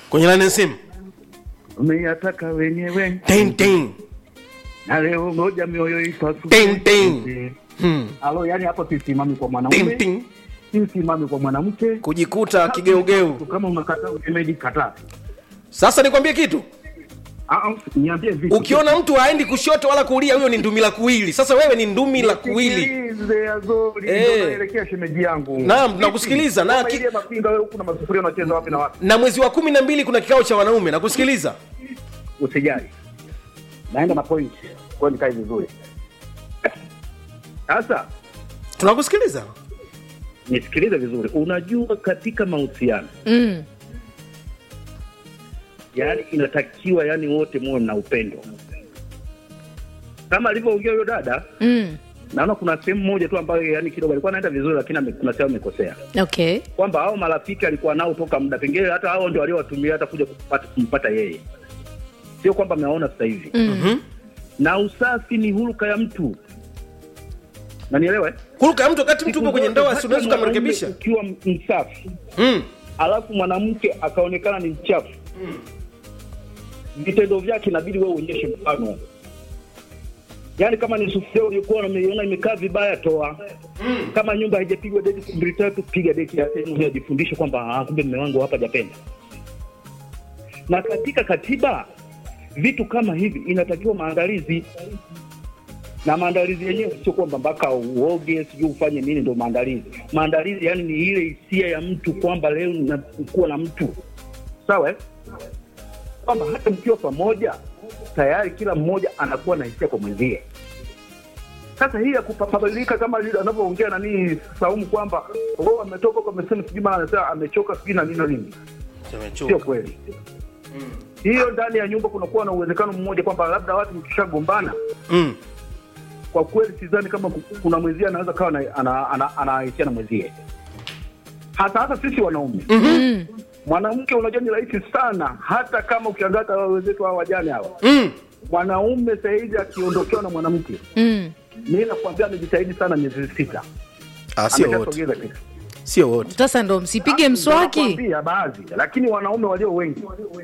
kwenye laini ya simu umeyataka wenyewe Ting, ting. na leo ngoja mioyo ipasuke. Ting, ting. Hmm. Alo, yani hapo sisimami kwa Ting, mwanaume ting. sisimami kwa mwanamke kujikuta kigeugeu kama unakataa usemeji kataa sasa nikwambie kitu Ah, ah, niambie vipi ukiona mtu haendi kushoto wala kulia huyo ni ndumi la kuwili sasa wewe ni ndumi la kuwili Nisikilize, Azori, Eh. ndo naelekea shemeji yangu Naam, nakusikiliza, na Kama ki- ile mapinga wewe huku na masufuria unacheza wapi na wapi na mwezi wa kumi na mbili kuna kikao cha wanaume na kusikiliza usijali naenda na point kwa nikae vizuri sasa tunakusikiliza nisikilize vizuri unajua katika mahusiano mm. yani inatakiwa yani wote muwe mna upendo kama alivyoongea huyo dada Mm. naona kuna sehemu moja tu ambayo yani kidogo alikuwa anaenda vizuri lakini ame- kuna sehemu amekosea okay kwamba hao marafiki alikuwa nao toka muda pengine hata hao ndio waliowatumia hata kuja kupata, kumpata yeye sio kwamba amewaona sasa hivi mm. na usafi ni huruka ya mtu nanielewa eh? huruka ya mtu wakati mtu Siku upo kwenye zote ndoa hata si unaweza mwanaume ukamrekebisha ukiwa msafi mm. alafu mwanamke akaonekana ni mchafu vitendo vyake inabidi wewe uonyeshe mfano yaani kama ni sufuria uliokuwa unaiona imekaa vibaya toa kama nyumba haijapigwa deki mbili tatu piga deki yake ili ajifundishe kwamba "Ah, kumbe mme wangu hapa japenda na katika katiba vitu kama hivi inatakiwa maandalizi na maandalizi yenyewe sio kwamba mpaka uoge sijui ufanye nini ndo maandalizi maandalizi yani ni ile hisia ya mtu kwamba leo nakuwa na mtu sawa eh? kwamba hata mkiwa pamoja tayari kila mmoja anakuwa na hisia kwa mwenzie sasa hii ya kupabadilika kama vile anavyoongea nanii saumu kwamba oh, ametoka huko amesema sijui maana anasema amechoka sijui na nini na nini sio kweli hiyo ndani ya nyumba kunakuwa na uwezekano mmoja kwamba labda watu mkishagombana Mm. kwa kweli sidhani kama ku- kuna mwenzie anaweza kawa na- ana- ana- anahisia na mwenzie hasa hasa sisi wanaume Mm. mwanamke unajua ni rahisi sana hata kama ukiangalia hata wenzetu hawa wajane hawa Mm. mwanaume sahizi akiondokewa na mwanamke Mm. mi nakwambia amejitahidi sana miezi sita Ah, sio wote ameshasogeza kitu sio wote sasa ndo msipige mswaki Nakwambia baadhi lakini wanaume walio wengi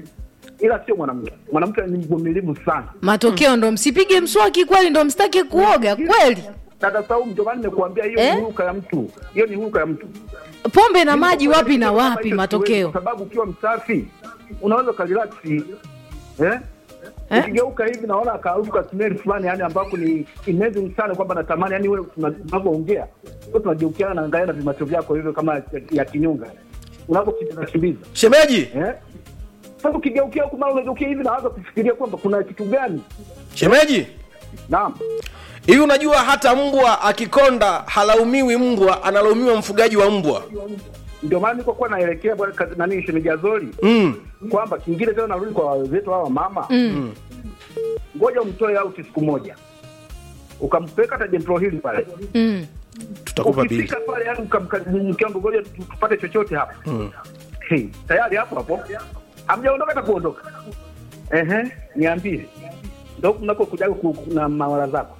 ila sio mwanamke mwanamke ni mvumilivu sana matokeo ndo msipige mswaki kweli ndo msitake kuoga kweli dada Saumu, ndio maana nimekuambia hiyo Eh? ni huruka ya mtu hiyo ni huruka ya mtu pombe na maji wapi na Kama wapi hicho matokeo siwezi, kwa sababu ukiwa msafi unaweza ukarilaksi eh? Eh? ukigeuka hivi naona akarufu ka smell fulani yani ambako ni amazing sana kwamba natamani yani wewe tuna- tunavyoongea so tunageukiana na angalia na vimacho vyako hivyo kama ya, ya kinyonga unavyokimbiza kimbiza shemeji eh? sasa ukigeukia huku mara unageukia hivi naanza kufikiria kwamba kuna kitu gani shemeji naam hivi unajua hata mbwa akikonda halaumiwi mbwa analaumiwa mfugaji wa mbwa ndio maana niko kuwa naelekea bwana kazi- nani shemeji Azori mm. kwamba kingine tena narudi kwa wenzetu hawa mama Mm. ngoja umtoe out siku moja ukampeleka hata jentro hili pale Mm. tutakupa bili ukifika pale yani ukamke wangu ngoja tu- tupate chochote hapa hey, tayari hapo hapo hamjaondoka hata kuondoka ehe niambie ndo mnako kujaga ku- ku- na mawala zako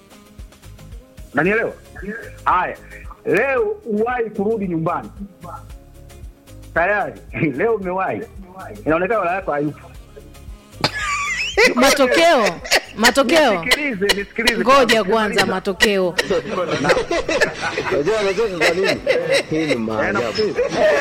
nanielewa haya leo uwahi kurudi nyumbani tayari leo umewahi inaonekana wala yako hayupo matokeo matokeo nisikilize nisikilize ngoja kwanza matokeo Unajua anacheka kwa nini? Hii ni Eh, maajabu. nakusikiliza.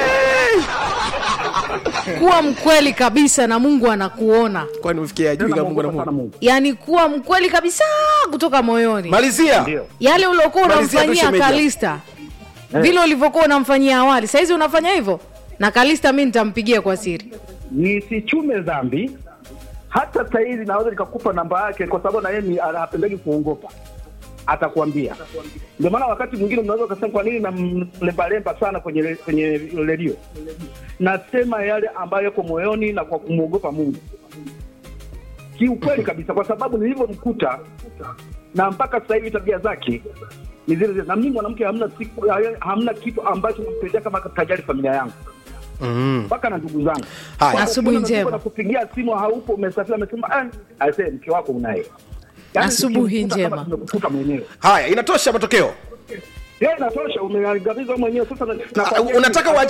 kuwa mkweli kabisa na mungu anakuona kwani umefikia ajui Tena kama mungu na namuogopa sana mungu Mungu. yaani kuwa mkweli kabisa kutoka moyoni malizia Ndio. yale uliokuwa Malizia tu unamfanyia shemeji. kalista vile ulivyokuwa unamfanyia awali sahizi unafanya hivyo na kalista mi nitampigia kwa siri nisichume dhambi hata sahizi naweza nikakupa namba yake kwa sababu na yeye ni- hapendagi kuongopa atakwambia ndio maana wakati mwingine mnaweza ukasema kwa nini namlembalemba sana kwenye re- kwenye redio nasema yale ambayo yako moyoni na kwa kumwogopa mungu kiukweli kabisa kwa sababu nilivyomkuta na mpaka sasa hivi tabia zake ni zile zile na mimi mwanamke hamna siku hamna kitu ambacho nampendea kama tajali familia yangu mm. mpaka na ndugu zangu Haya. Kwa Asubuhi ukiona njema. na kupigia simu haupo umesafiri amesema ah aisee mke wako unaye Yaani Asubuhi tukimkuta kama njema. tumekukuta mwenyewe haya inatosha matokeo yeye inatosha umeangamiza wewe mwenyewe sasa na- Ah, nakwambia unataka hivi,